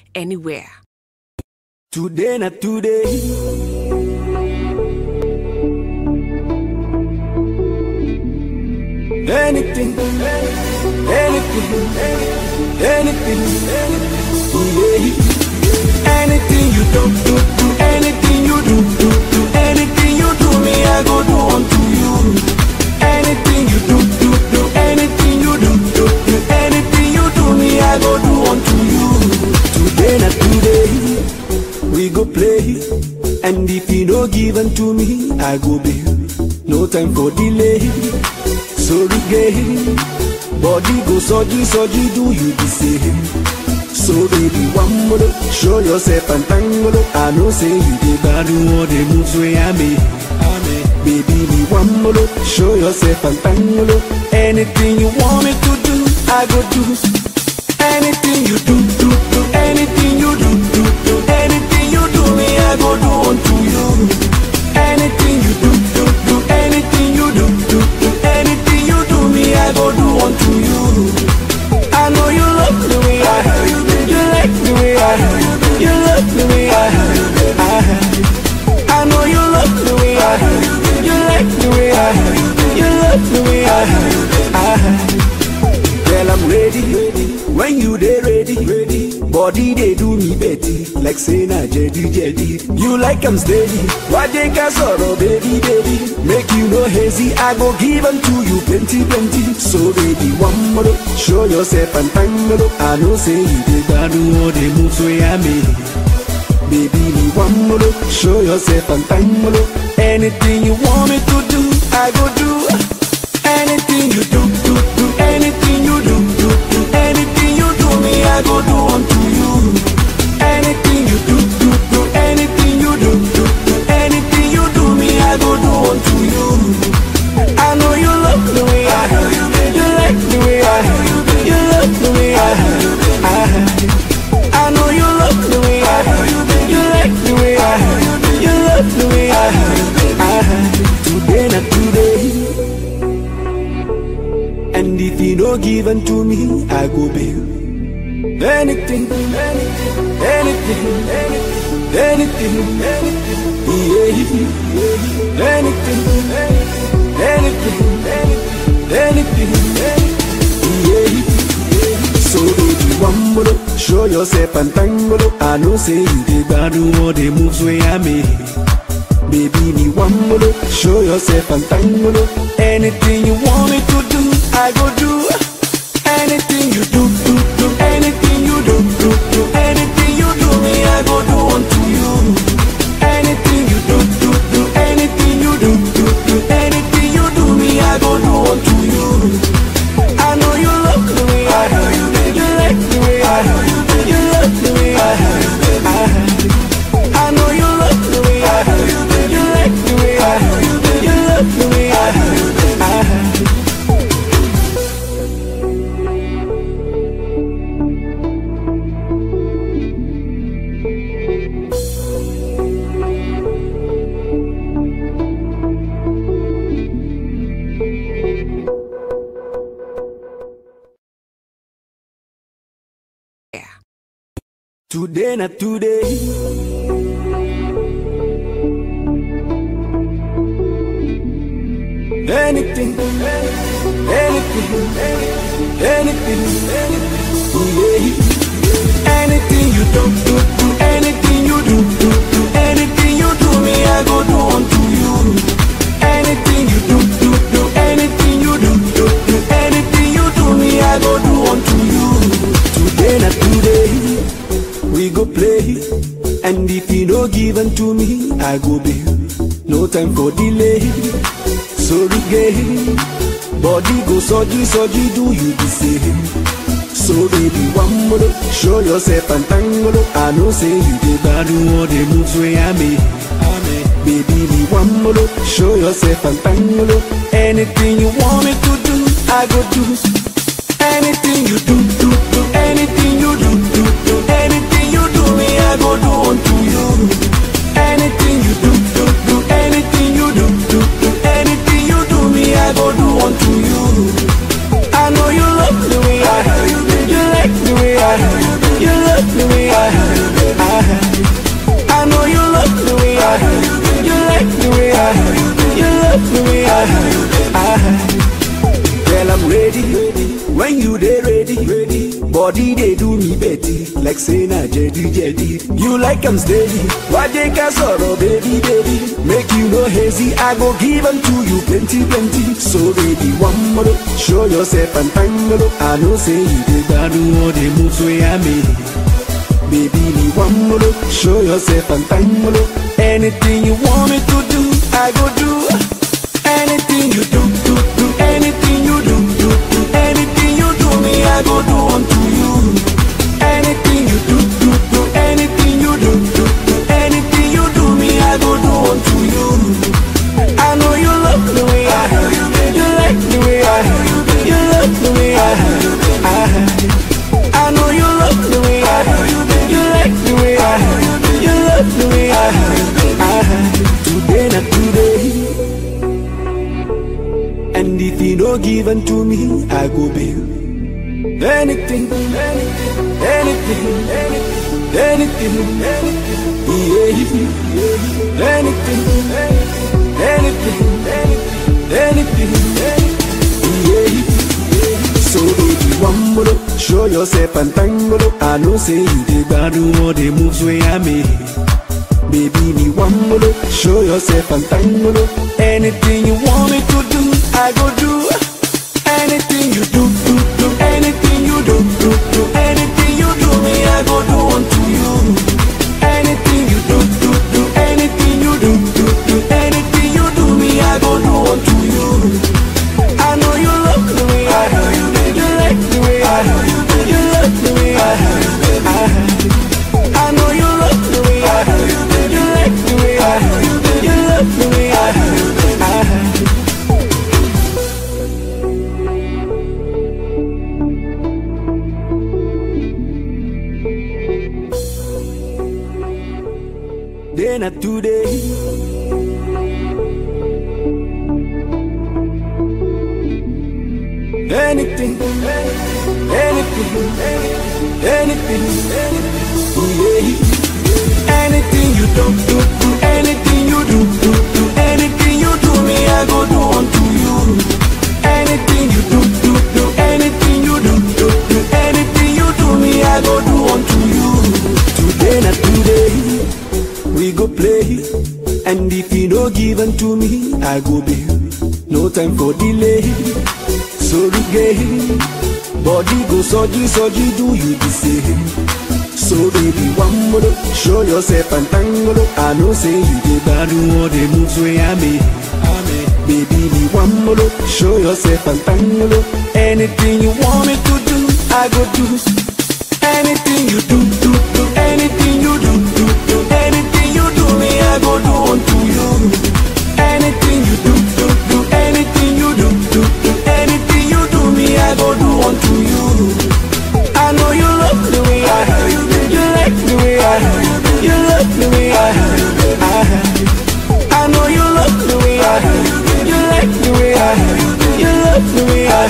anywhere. Today na today. Anything, anything, anything, yeah. Anything you do, do, do, anything you do, do, do, anything you do, me I go do unto you. Anything you do, do, do, anything you do, do, do, anything you do, me I go do unto you. Today na today we go play. And if you no give unto me, I go bail. No time for delay. Sorry, gay. Body go soji, soji, do you the same? So baby, one more, show yourself and tango. I know say you did bad all the moves where I made. Baby, me one more, show yourself and tango. Anything you want me to do, I go do. Anything you do, do, do, anything you do, do, do, anything you do, me I go do unto you. Anything you do, do, do, anything you do, do, do, anything you do, me I go do unto you. I know you love the way I heard you, you like the way I heard you, you love the way I heard you, I heard you. I know you love the way I heard you, you like the way I heard you, you love the way I heard you, I heard you. Girl, I'm ready, ready. When you dey ready, ready. Body they do me betty, like say na jedi jedi. You like I'm steady. Why they can sorrow, baby, baby? Make you no hazy. I go give 'em to you plenty, plenty. So baby, one more, show yourself and tango. I know say you dey bad all the moves where I made. Baby, me one more, show yourself and tango. Anything you want me to do, I go do. Anything you do, do, do, anything you do, do, do, anything you do, me I go do unto you. Anything you do, do, do, anything you do, do, do, anything you do, me I go do unto you. I know you love the way I heard you, you like the way I heard you, you love the way I heard you, I heard you. I know you love the way I heard you, you like the way I heard you, you love the way I heard you, I heard you. Today not today. And if you no give unto me, I go bail. Anything, anything, anything, anything, anything, yeah, anything, anything, anything, yeah. So baby, one more, show yourself and tango. I know say you did bad all the moves where I made. Baby, me one more, show yourself and tango. Anything you want me to do, I go do. Anything you do, do, do, anything you do, do, do, anything you do, me I go do unto you. Anything you do, do, do, anything you do, do, do, anything you do, me I go do unto you. I know you love the way I heard you, you like the way I heard you, you love the way I heard you, I heard you. I know you love the way I heard you, you like the way I heard you, you love the way I heard you, I heard you. Yeah. Today na today. Anything, anything, anything, yeah. Anything you do, do, do, anything you do, do, do, anything you do, me I go do unto you. Anything you do, do, do, anything you do, do, do, anything you do, me I go do unto you. Today na today we go play. And if you no give unto me, I go bail. No time for delay. Sorry, gay. Body go soji, soji, do you the same? So baby, one more, show yourself and tango. I know say you did bad all the moves where I made. Baby, me one more, show yourself and tango. Anything you want me to do, I go do. Anything you do, do, do, anything you do, do, do, anything you do, me I go do unto you. Anything you do, do, do, anything you do, do, do, anything you do, me I go do unto you. I know you love the way I heard you, you like the way I heard you, you love the way I heard like say na jedi jedi. You like am steady, waje ka sọ̀rọ̀ baby baby. Make you no hazy, I go give am to you plenty plenty. So baby one more, show yourself and thank me. I know say you dey gbadun all the moves wey I make. Baby, me one more, show yourself and thank me. Anything you want me to do, I go do. Anything you do, do, do. Anything you do, do, do. Anything you do, me I go do unto you. Anything you do, do, do. Anything you do, do, do. Anything you do, me I go do unto you. I know you love the way I, you like the way I, you love the way I, I, I know you love the way I, you like the way I, you love the way I, I, today not today. And if you no given to me, I go bail. Anything, anything, anything, anything, anything, yeah, anything, anything, anything, yeah. So baby, one more, show yourself and tango. I know say you dey gbadun all the moves wey I make. Baby, me one more, show yourself and tango. Anything you want me to do, I go do. Anything you do, do, do. Anything you do, do, do. Anything you do, me I go do unto you. Anything you do, do, do. Anything you do, do, do. Anything you do, me I go do unto you. I know you love the way I, you like the way I, you love the way I, I, I know you love the way I, you like the way I, you love the way I, I. Day not today. Anything, anything, anything, yeah. Anything you do, do, do, anything you do, do, do, anything you do, me I go do unto you. Anything you do, do, do, anything you do, do, do, anything you do, me I go do unto you. Today not today, we go play, and if you no given to me, I go bail. No time for delay. Sorry gay, body go soji soji, do you the same? So baby, one more, show yourself and tango. I know say you dey gbadun all the moves wey I make. Baby, me one more, show yourself and tango. Anything you want me to do, I go do. Anything you do, do, do. Anything you do, do, do. Anything you do, me I go do unto you. Anything you do, do, do. Anything you do, do, do. Anything you do, me I go do unto you. I know you love the way I, you like the way I, you love the way I, I, I know you love the way I, you like the way I, you love the way I,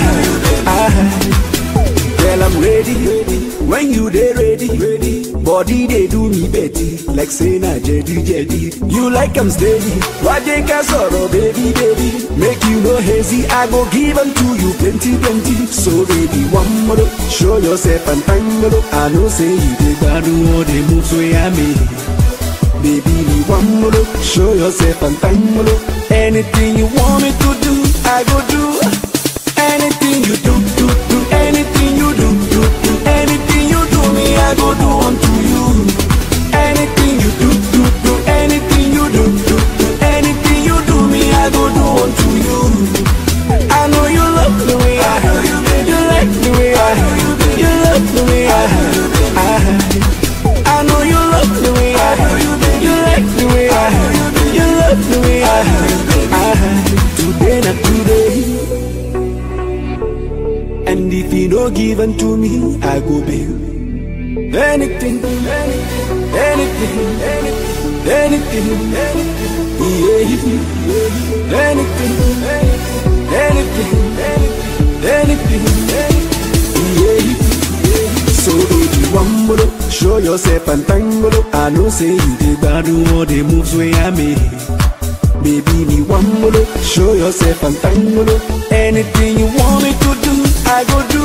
I. Girl, I'm ready. When you dey ready, ready. Body they do me betty, like say na jedi jedi. You like I'm steady. Waje ka sọ̀rọ̀ baby baby. Make you no hazy, I go give 'em to you plenty plenty. So baby, one more, show yourself and tango. I know say you dey gbadun all the moves wey I make. Baby, me one more, show yourself and tango. Anything you want me to do, I go do. Anything you do, do, do. Anything you do, do, do. Anything you do, me I go do unto you. Anything you do, do, do. Anything you do, do, do. Anything you do, me I go do unto you. I know you love the way I, you like the way I, you love the way I, I, I know you love the way I, you like the way I, you love the way I, I. Today not today. And if you no given to me, I go bail. Anything, anything, anything, anything, yeah. Anything, anything, anything, yeah. So baby, one more, show yourself and tango. I know say you dey gbadun all the moves wey I make. Baby, me one more, show yourself and tango. Anything you want me to do, I go do.